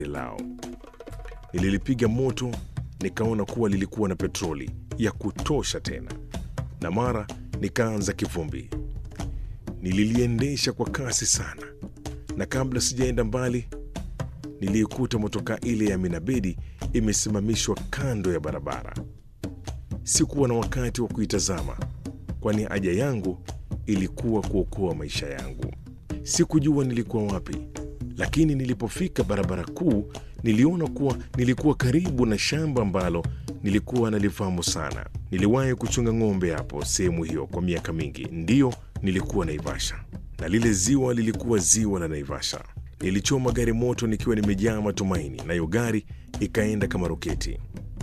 lao. Nililipiga moto, nikaona kuwa lilikuwa na petroli ya kutosha tena, na mara nikaanza kivumbi. Nililiendesha kwa kasi sana, na kabla sijaenda mbali, niliikuta motokaa ile ya Minabedi imesimamishwa kando ya barabara. Sikuwa na wakati wa kuitazama, kwani haja yangu ilikuwa kuokoa maisha yangu. Sikujua nilikuwa wapi, lakini nilipofika barabara kuu niliona kuwa nilikuwa karibu na shamba ambalo nilikuwa nalifahamu sana. Niliwahi kuchunga ng'ombe hapo sehemu hiyo kwa miaka mingi. Ndiyo, nilikuwa Naivasha na lile ziwa lilikuwa ziwa la Naivasha. Nilichoma gari moto nikiwa nimejaa matumaini, nayo gari ikaenda kama roketi.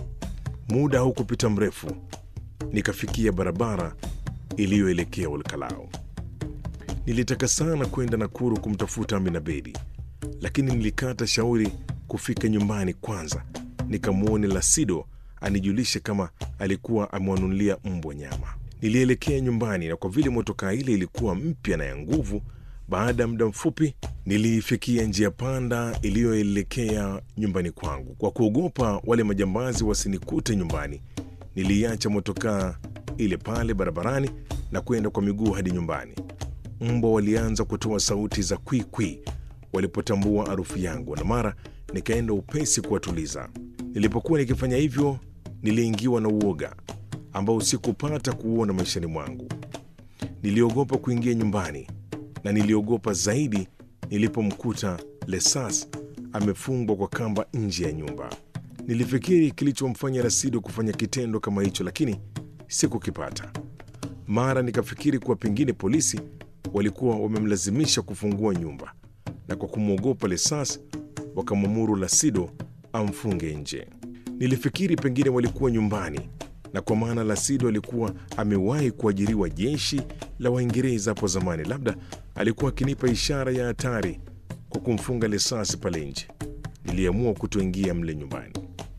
Muda haukupita mrefu, nikafikia barabara iliyoelekea Olkalao. Nilitaka sana kwenda Nakuru kumtafuta Amina Bedi, lakini nilikata shauri kufika nyumbani kwanza nikamwone Lasido anijulishe kama alikuwa amewanunulia mbwa nyama. Nilielekea nyumbani, na kwa vile motokaa ile ilikuwa mpya na ya nguvu, baada ya muda mfupi niliifikia njia panda iliyoelekea nyumbani kwangu. Kwa kuogopa wale majambazi wasinikute nyumbani, niliiacha motokaa ile pale barabarani na kwenda kwa miguu hadi nyumbani. Mbwa walianza kutoa sauti za kwikwi walipotambua harufu yangu, na mara nikaenda upesi kuwatuliza. Nilipokuwa nikifanya hivyo, niliingiwa na uoga ambao sikupata kuuona maishani mwangu. Niliogopa kuingia nyumbani na niliogopa zaidi nilipomkuta Lesas amefungwa kwa kamba nje ya nyumba. Nilifikiri kilichomfanya Rasido kufanya kitendo kama hicho, lakini sikukipata. Mara nikafikiri kuwa pengine polisi walikuwa wamemlazimisha kufungua nyumba, na kwa kumwogopa Lesas wakamwamuru Lasido amfunge nje. Nilifikiri pengine walikuwa nyumbani, na kwa maana Lasido alikuwa amewahi kuajiriwa jeshi la Waingereza hapo zamani, labda alikuwa akinipa ishara ya hatari kwa kumfunga Lesasi pale nje. Niliamua kutoingia mle nyumbani.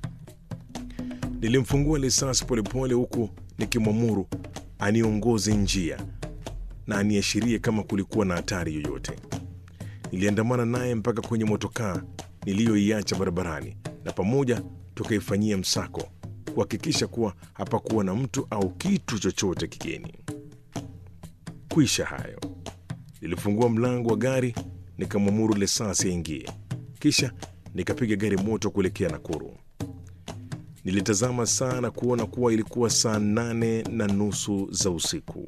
Nilimfungua Lesasi polepole, huku nikimwamuru aniongoze njia na aniashirie kama kulikuwa na hatari yoyote. Niliandamana naye mpaka kwenye motokaa niliyoiacha barabarani, na pamoja tukaifanyia msako kuhakikisha kuwa hapakuwa na mtu au kitu chochote kigeni. Kwisha hayo, nilifungua mlango wa gari nikamwamuru Lesasi aingie, kisha nikapiga gari moto kuelekea Nakuru. Nilitazama saa na kuona kuwa ilikuwa saa nane na nusu za usiku.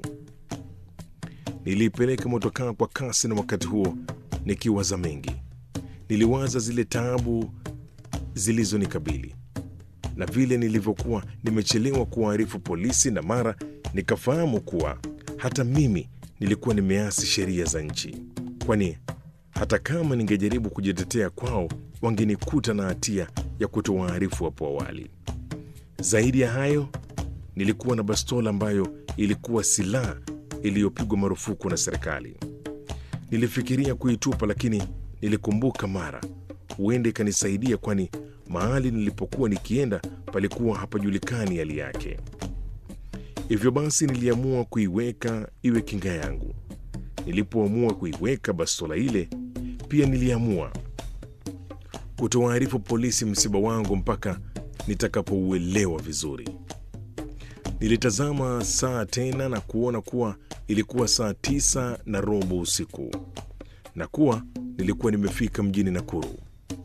Niliipeleka motokaa kwa kasi, na wakati huo nikiwaza mengi. Niliwaza zile taabu zilizonikabili na vile nilivyokuwa nimechelewa kuwaarifu polisi, na mara nikafahamu kuwa hata mimi nilikuwa nimeasi sheria za nchi, kwani hata kama ningejaribu kujitetea kwao wangenikuta na hatia ya kutowaarifu hapo awali. Zaidi ya hayo, nilikuwa na bastola ambayo ilikuwa silaha iliyopigwa marufuku na serikali. Nilifikiria kuitupa, lakini nilikumbuka mara huenda ikanisaidia, kwani mahali nilipokuwa nikienda palikuwa hapajulikani hali yake. Hivyo basi niliamua kuiweka iwe kinga yangu. Nilipoamua kuiweka bastola ile, pia niliamua kutowaarifu polisi msiba wangu mpaka nitakapouelewa vizuri. Nilitazama saa tena na kuona kuwa ilikuwa saa tisa na robo usiku na kuwa nilikuwa nimefika mjini Nakuru.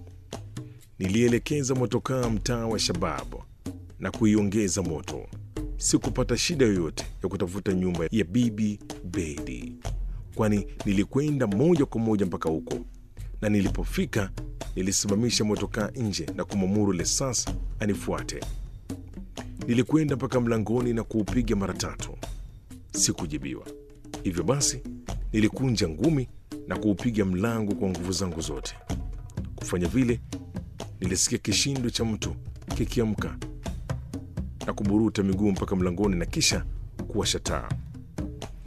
Nilielekeza motokaa mtaa wa Shabab na kuiongeza moto. Sikupata shida yoyote ya kutafuta nyumba ya Bibi Bedi, kwani nilikwenda moja kwa moja mpaka huko, na nilipofika nilisimamisha motokaa nje na kumwamuru Lesas anifuate. Nilikwenda mpaka mlangoni na kuupiga mara tatu, sikujibiwa. Hivyo basi nilikunja ngumi na kuupiga mlango kwa nguvu zangu zote. Kufanya vile, nilisikia kishindo cha mtu kikiamka na kuburuta miguu mpaka mlangoni na kisha kuwasha taa.